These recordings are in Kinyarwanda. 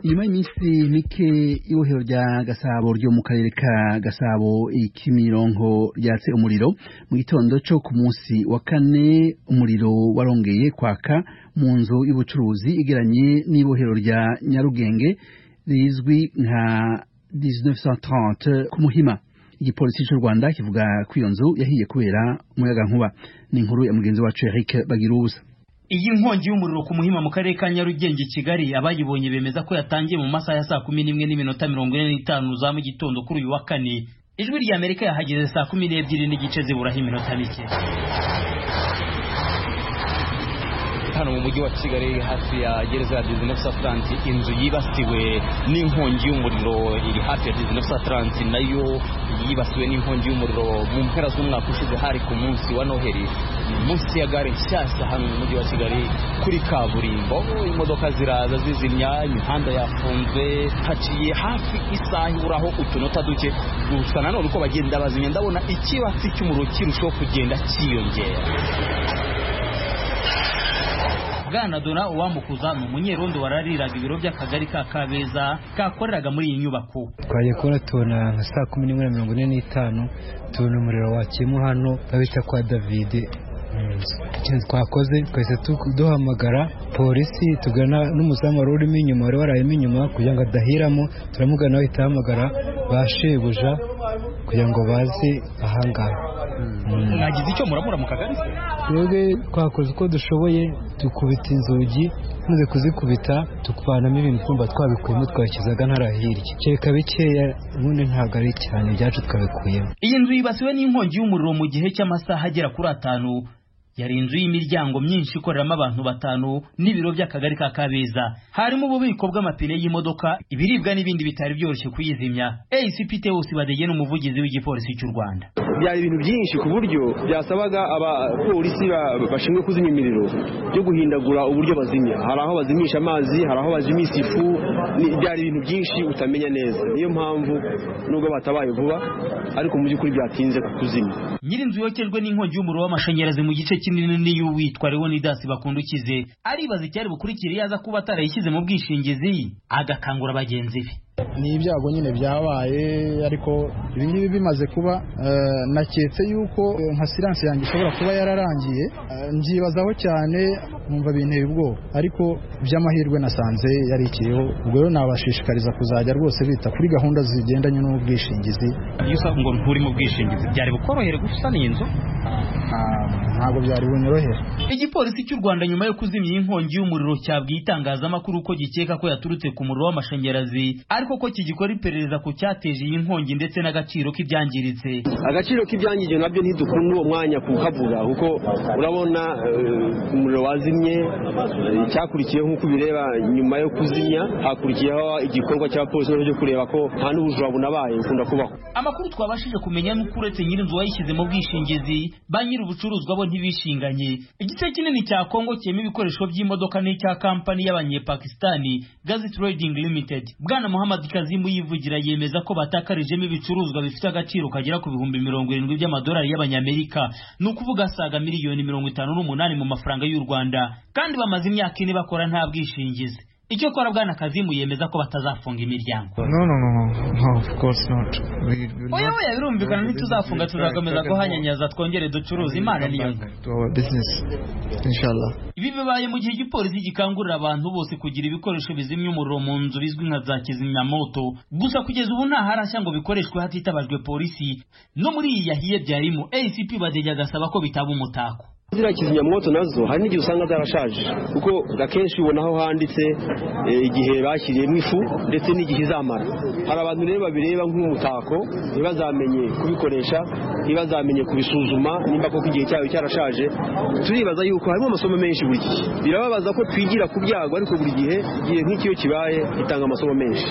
nyuma y'iminsi mike ibohero rya gasabo ryo mu karere ka gasabo ikimironko ryatse umuriro mu gitondo cyo ku munsi wa kane umuriro warongeye kwaka mu nzu y'ubucuruzi igeranye n'ibohero rya nyarugenge rizwi nka 1930 ku muhima igipolisi cy'u rwanda kivuga ko iyo nzu yahiye kubera umuyaga nkuba ni inkuru ya mugenzi wacu eric bagiruza iyi nkongi y'umuriro ku muhima mu karere ka nyarugenge kigali abayibonye bemeza ko yatangiye mu masaha ya saa kumi n'imwe n'iminota mirongo ine n'itanu za mu gitondo kuri uyu wa kane ijwi rya amerika yahageze saa kumi n'ebyiri n'igice ziburaho iminota mike hano mu mujyi wa kigali hafi ya gereza ya disney atlanti inzu yibasiwe n'inkongi y'umuriro iri hafi ya disney atlanti nayo yibasiwe n'inkongi y'umuriro mu mpera z'umwaka ushize hari ku munsi wa noheli munsi ya gare nshyashya hano mu mujyi wa kigali kuri kaburimbo imodoka ziraza zizimya imihanda yafunzwe haciye hafi isaha iburaho utunota duke gusa nanone uko bagenda bazimya ndabona ikibatsi cy'umuriro kirushaho kugenda cyiyongera bwana dora uwamukuza ni umunyerondo warariraga ibiro by'akagari ka kabeza kakoreraga muri iyi nyubako twagiye kubona tubona nka saa kumi n'imwe na mirongo ine n'itanu tubona umuriro wakiyemo hano babita kwa davide ikintu twakoze twahise duhamagara polisi tugana n'umuzamu wari urimo inyuma wari warayemo inyuma kugira ngo adahiramo turamugana bahita bahamagara ba shebuja kugira ngo baze ahangaha mwagize icyo muramura mu kagari twebwe twakoze uko dushoboye dukubita inzugi tumaze kuzikubita tukubanamo ibintu twumva twabikuyemo twabishyizaga ntara hirya kereka bikeya ubundi ntabwo ari cyane ibyacu twabikuyemo iyi nzu yibasiwe n'inkongi y'umuriro mu gihe cy'amasaha agera kuri atanu yari inzu y'imiryango myinshi ikoreramo abantu batanu n'ibiro by'akagari ka kabeza harimo ububiko bw'amapine y'imodoka ibiribwa n'ibindi bitari byoroshye kuyizimya acp tewosi badege ni umuvugizi w'igipolisi cy'u rwanda byari ibintu byinshi ku buryo byasabaga abapolisi bashinzwe kuzimya imiriro byo guhindagura uburyo bazimya hari aho bazimisha amazi hari aho bazimisha ifu byari ibintu byinshi utamenya neza niyo mpamvu nubwo batabaye vuba ariko mu by'ukuri byatinze kuzimya nyiri inzu yokejwe n'inkongi y'umuriro w'amashanyarazi mu gice kinini niyo witwa leonidasi bakundukize aribaza icyari bukurikira iyo aza kuba atarayishyize mu bwishingizi agakangura bagenzi be ni ibyago nyine byabaye ariko ibingibi bimaze kuba naketse yuko nka siranse yanjye ishobora kuba yararangiye mbyibazaho cyane numva binteye ubwoba ariko by'amahirwe nasanze yarikiyeho ubwo rero nabashishikariza kuzajya rwose bita kuri gahunda zigendanye n'ubwishingizi iyo usanga ngo nturi mu bwishingizi byari bukorohere gusana iyi nzu ntabwo byari bunyorohere igipolisi cy'u rwanda nyuma yo kuzimya inkongi y'umuriro cyabwiye itangazamakuru ko gikeka ko yaturutse ku muriro w'amashanyarazi ariko ko kigikora iperereza ku cyateje iyi nkongi ndetse n'agaciro k'ibyangiritse agaciro k'ibyangirije nabyo ntidukunda uwo mwanya kukavuga kuko urabona umuriro wazimye icyakurikiyeho nk'uko bireba nyuma yo kuzimya hakurikiyeho igikorwa cy'abapolisi cyo kureba ko nta n'ubujura bunabaye bukunda kubaho amakuru twabashije kumenya n'uko uretse nyir'inzu wayishyize mu bwishingizi ba nyir'ubucuruzwa bo ntibishinganye igice kinini cya kongo kirimo ibikoresho by'imodoka n'icya kampani y'abanyepakistani gazit trading limited bwana muhammad kazimu yivugira yemeza ko batakarijemo ibicuruzwa bifite agaciro kagera ku bihumbi mirongo irindwi by'amadolari y'abanyamerika ni ukuvuga asaga miliyoni mirongo itanu n'umunani mu mafaranga y'u rwanda kandi bamaze imyaka ine bakora nta bwishingizi icyo kora bwana kazimu yemeza ko batazafunga imiryango no no no no of course not oya oya birumvikana ntituzafunga tuzakomeza guhanyanyaza twongere ducuruze imana niyo ibi bibaye mu gihe igipolisi gikangurira abantu bose kugira ibikoresho bizimya umuriro mu nzu bizwi nka za kizimyamoto gusa kugeza ubu nta harashya ngo bikoreshwe hatitabajwe polisi no muri iyi yahiye byarimo acp badege agasaba ko bitaba umutako ziriya kizimyamwoto nazo hari n'igihe usanga zarashaje kuko akenshi ubona aho handitse igihe bashyiriyemo ifu ndetse n'igihe izamara hari abantu rero babireba nk'umutako ntibazamenye kubikoresha ntibazamenye kubisuzuma nimba koko igihe cyayo cyarashaje turibaza yuko harimo amasomo menshi buri gihe birababaza ko twigira ku byago ariko buri gihe igihe nk'ikiyo kibaye gitanga amasomo menshi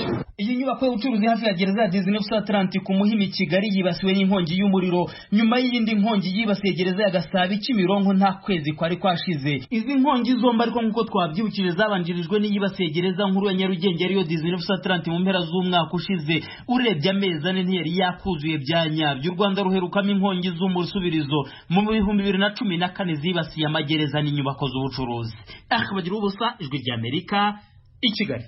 iyi nyubako y'ubucuruzi hafi ya gereza ya disney atlantic ku muhimi kigali yibasiwe n'inkongi y'umuriro nyuma y'iyindi nkongi yibasiye gereza ya gasabi kimironko nta kwezi kwari kwashize izi nkongi zombi ariko nk'uko twabyibukije zabanjirijwe n'iyibasiye gereza nkuru ya nyarugenge ariyo disney atlantic mu mpera z'umwaka ushize urebye amezi ane ntiyari yakuzuye bya nyabyo u rwanda ruherukamo inkongi z'umusubirizo mu bihumbi bibiri na cumi na kane zibasiye amagereza n'inyubako z'ubucuruzi aha bagira ubusa ijwi ry'amerika i kigali